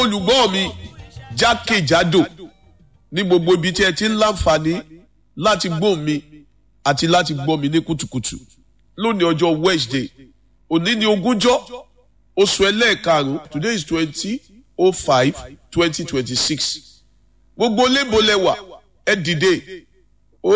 olùgbọ́ mi jákèjádò ní gbogbo ibi tí ẹ ti ń láǹfààní láti gbọ́ mi àti láti gbọ́ mi ní kùtùkùtù lónìí ọjọ́ Wednesday òní ni ogúnjọ́ oṣù ẹlẹ́ẹ̀karùn-ún today is twenty oh five twenty twenty six gbogbo lébòlẹ́wà ẹ dìde ó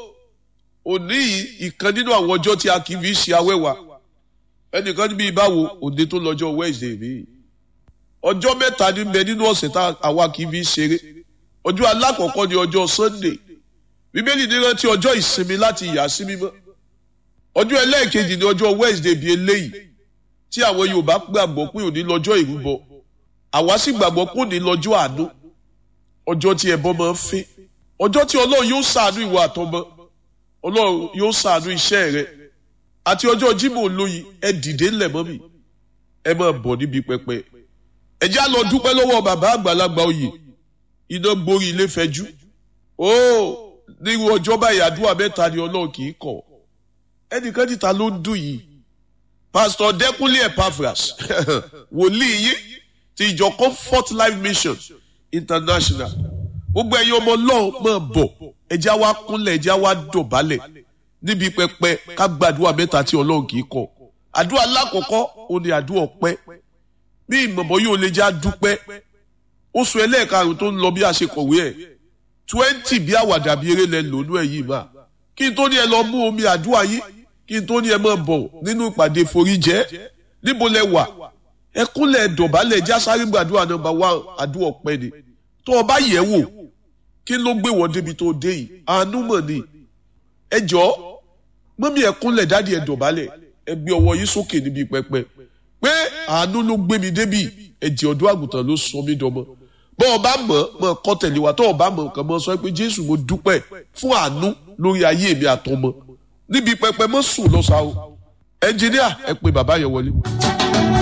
òní yìí ìkan nínú àwọn ọjọ́ tí a kì í fi ṣe awẹ́wà ẹnìkan níbi ìbáwo òde tó lọ́jọ́ Wednesday mi ọjọ́ mẹ́ta ní bẹ nínú ọ̀sẹ̀ tá àwa kì í fi ṣeré ọjọ́ alákọ̀ọ́kọ́ ni ọjọ́ Sunday bíbélì ní rántí ọjọ́ ìsinmi láti yà sí mímọ́ ọjọ́ ẹlẹ́ẹ̀kejì ni ọjọ́ Wednesday bíi eléyìí tí àwọn Yorùbá gbàgbọ́ pé òní lọ́jọ́ ìrúbọ àwa sì gbàgbọ́ pé òní lọ́jọ́ àánú ọjọ́ tí ẹbọ máa ń fẹ́ ọjọ́ tí Ọlọ́run yóò ṣàánú ìwà àtọmọ Ọlọ́run yóò ṣàánú iṣẹ́ rẹ àti ọjọ́ Jímọ̀ olóyin ẹ dìde ńlẹ̀ mọ́ mi ẹ máa bọ̀ níbi pẹpẹ ẹ já lọ dúpẹ́ lọ́wọ́ bàbá àgbàlagbà oyè iná gborí ilé fẹjú ó nírú ọjọ́ báyìí àdúrà mẹ́ta ni Ọlọ́run kì í kọ̀ ẹnìkan níta ló ń dùn yìí pásítọ̀ Dẹ́kúnlé Epaphras wòlíì yín ti ìjọ Comfort Life Mission International gbogbo ẹ̀yin ọmọ Ọlọ́run máa bọ̀ ẹjẹ́ wa kúnlẹ̀ ẹjẹ́ wa dọ̀bálẹ̀ níbi pẹpẹ ká gbàdúrà mẹ́ta tí Ọlọ́run kì í kọ̀ àdúrà alákọ̀ọ́kọ́ ó ní àdúrà ọpẹ́ bí ìmọ̀mọ́ yóò lè já dúpẹ́ oṣù ẹlẹ́ẹ̀karùn tó ń lọ bí a ṣe kọ̀wé ẹ̀ twenty bí àwàdà bí eré lẹ lónú ẹ̀ yìí máa kí n tó ní ẹ lọ mú omi àdúrà yìí kí n tó ní ẹ máa bọ̀ nínú ìpàdé foríjẹ́ níbo lẹ wà ẹ kúnlẹ̀ dọ̀bálẹ̀ já sáré gbàdúrà nọ́mbà wá àdúrà ọpẹ́ ni tó o bá yẹ̀ wò kí ló gbé wọ́n débi tó dé yìí àánú mọ̀ ni ẹ jọ mọ́mí ẹ kúnlẹ̀ dádì ẹ dọ̀bálẹ̀ ẹ gbé ọwọ́ yìí sókè níbi pẹpẹ pé àánú ló gbé mi débi ẹ̀jẹ̀ ọ̀dọ́ àgùntàn ló sọ mí dọmọ bọ́ ọ bá mọ̀ mọ̀ kọ́ tẹ̀lé wa tọ́ ọ bá mọ̀ nǹkan mọ̀ sọ pé Jésù mo dúpẹ́ fún àánú lórí ayé mi àtọmọ níbi pẹpẹ mọ́ sùn lọ́sàá o ẹnjìníà ẹ pé bàbá yẹn wọlé.